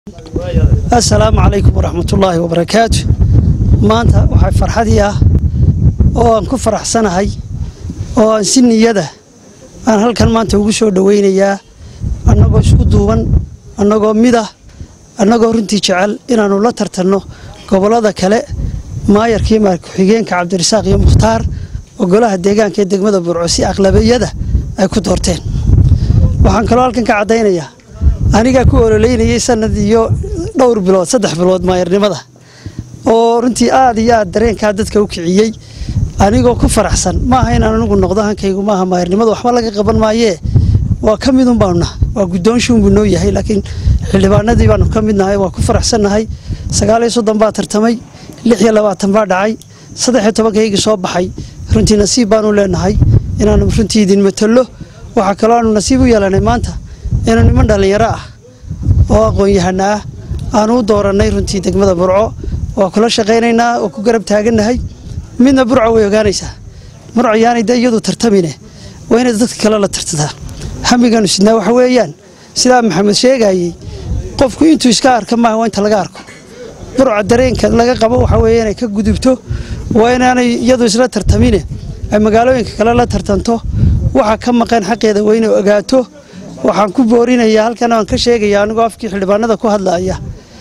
assalaamu calaykum waraxmatullaahi wabarakaatu maanta waxaa farxadii ah oo aan ku faraxsanahay oo aan si niyada aan halkan maanta ugu soo dhowaynayaa annagoo isku duuban annagoo mid ah annagoo runtii jecel inaannu la tartanno gobollada kale maayarkii maar ku-xigeenka cabdirasaaq iyo mukhtaar oo golaha deegaanka ee degmada burco si aqlabiyada ay ku doorteen waxaan kaloo halkan ka caddaynayaa anigaa ku ololeynayay sanad iyo dhowr bilood saddex bilood maayarnimada oo runtii aad iyo aad dareenkaa dadka u kiciyey anigoo ku faraxsan maaha inaan anigu noqdo hankaygu maaha maayarnimada waxba laga qaban maayee waa ka midun baanuna waa guddoonshuunbuu noo yahay laakiin xildhibaanadii baanu ka midnahay waa ku faraxsannahay sagaal iyo soddon baa tartamay lix iyo labaatan baa dhacay saddex iyo tobankaygii soo baxay runtii nasiib baanu leenahay inaanu runtii idin matalo waxaa kaloo aanu nasiib u yeelanay maanta inuu niman dhallinyaro ah oo aqoon-yahana ah aanu u doorannay runtii degmada burco waa kula shaqaynaynaa oo ku garab taagannahay midna burco way ogaanaysaa burco yaanay de iyadu tartamine waa inay dadka kale la tartataa hamigaanu sidnaa waxa weeyaan sidaa maxamed sheegayey qofku intuu iska arka maaha waa inta laga arko burca dareenka laga qabo waxa weeye inay ka gudubto waa inaanay iyadu isla tartamine ay magaalooyinka kale la tartanto waxa ka maqan xaqeeda waa inay ogaato waxaan ku boorinayaa halkan aan ka sheegaya anigoo afkii xildhibaanada ku hadlaaya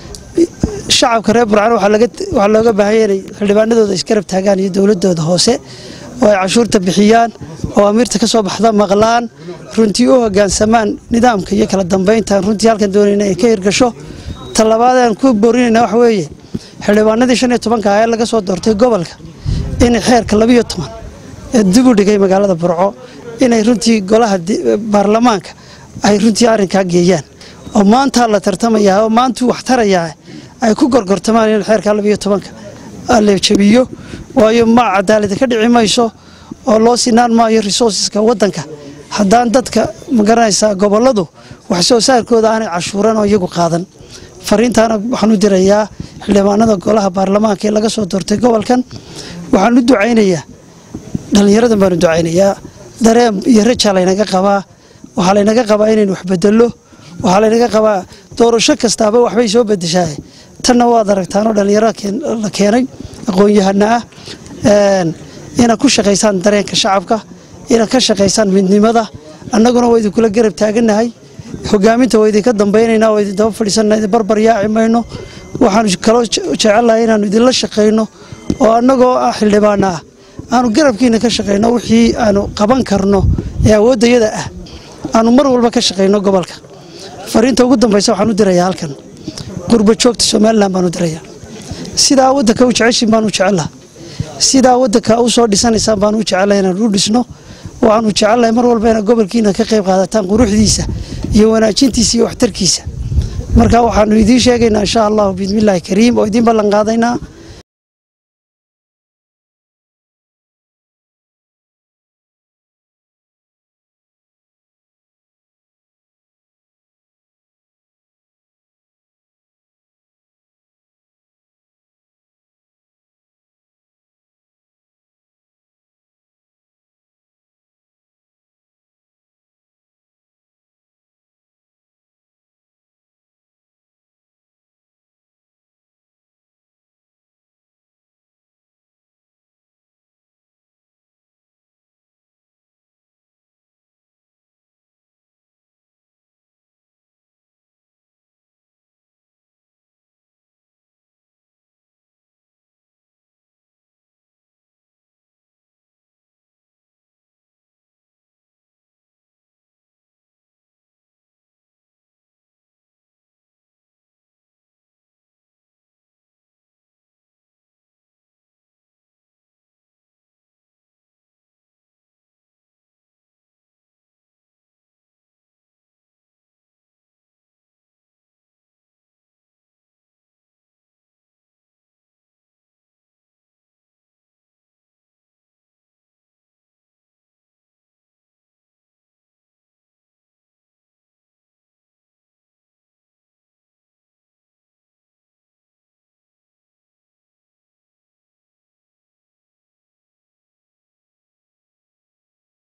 shacabka reer burcaan waxaa looga baahanya inay xildhibaanadooda isgarab taagaan iyo dowladooda hoose oo ay cashuurta bixiyaan oo amiirta ka soo baxda maqlaan runtii u hogaansamaan nidaamka iyo kala dambeyntaan runtii halkan doonayna ay ka hirgasho talabaad aan ku boorinayna waxa weeye xildhibaanadii shan iyo tobanka ah ee laga soo doortay gobolka inay xeerka labiyo toban ee dib u dhigay magaalada burco inay runtii golaha baarlamaanka ay runtii arrinkaa geeyaan oo maantaa la tartamayaa oo maantuu wax tarayaa ay ku gorgortamaan in xeerka labiyo tobanka la jabiyo waayo ma cadaalada ka dhici mayso oo loo sinaan maayo resourceska waddanka haddaan dadka magaranaysaa gobolladu wax soo saarkooda aanay cashuuran oo iyagu qaadan fariintaana waxaan u dirayaa xildhibaanada golaha baarlamaanka ee laga soo doortay gobolkan waxaan u ducaynayaa dhallinyaradan baan u ducaynayaa dareen iyo rajaa laynaga qabaa waxaa laynaga qabaa inaynu wax bedello waxaa laynaga qabaa doorasho kastaaba waxbay soo bedeshaa tanna waad aragtaanoo dhallinyaro la keenay aqoon-yahana ah inaad ku shaqaysaan dareenka shacabka inaad ka shaqaysaan midnimada annaguna waa idinkula garab taagannahay hogaaminta waa idinka dambaynaynaa waa idin daba fadhiisanna idin barbar yaaci mayno waxaanu kaloo jecellahay inaannu idinla shaqayno oo annagoo ah xildhibaana ah aanu garabkiina ka shaqayno wixii aanu qaban karno ee awooddayada ah aanu mar walba ka shaqayno gobolka fariinta ugu dambaysa waxaan u dirayaa halkan qurba joogta somalilan baan u dirayaa sidaa waddanka u jeceshin baan u jecelaha sidaa waddanka u soo dhisanaysaan baan u jecelahay inaan u dhisno waxaanu jecellahay mar walba inaad gobolkiina ka qayb qaadataan quruxdiisa iyo wanaajintiisa iyo waxtarkiisa marka waxaanu idiin sheegaynaa insha allahu biidmillaahi kariim oo idiin ballan qaadaynaa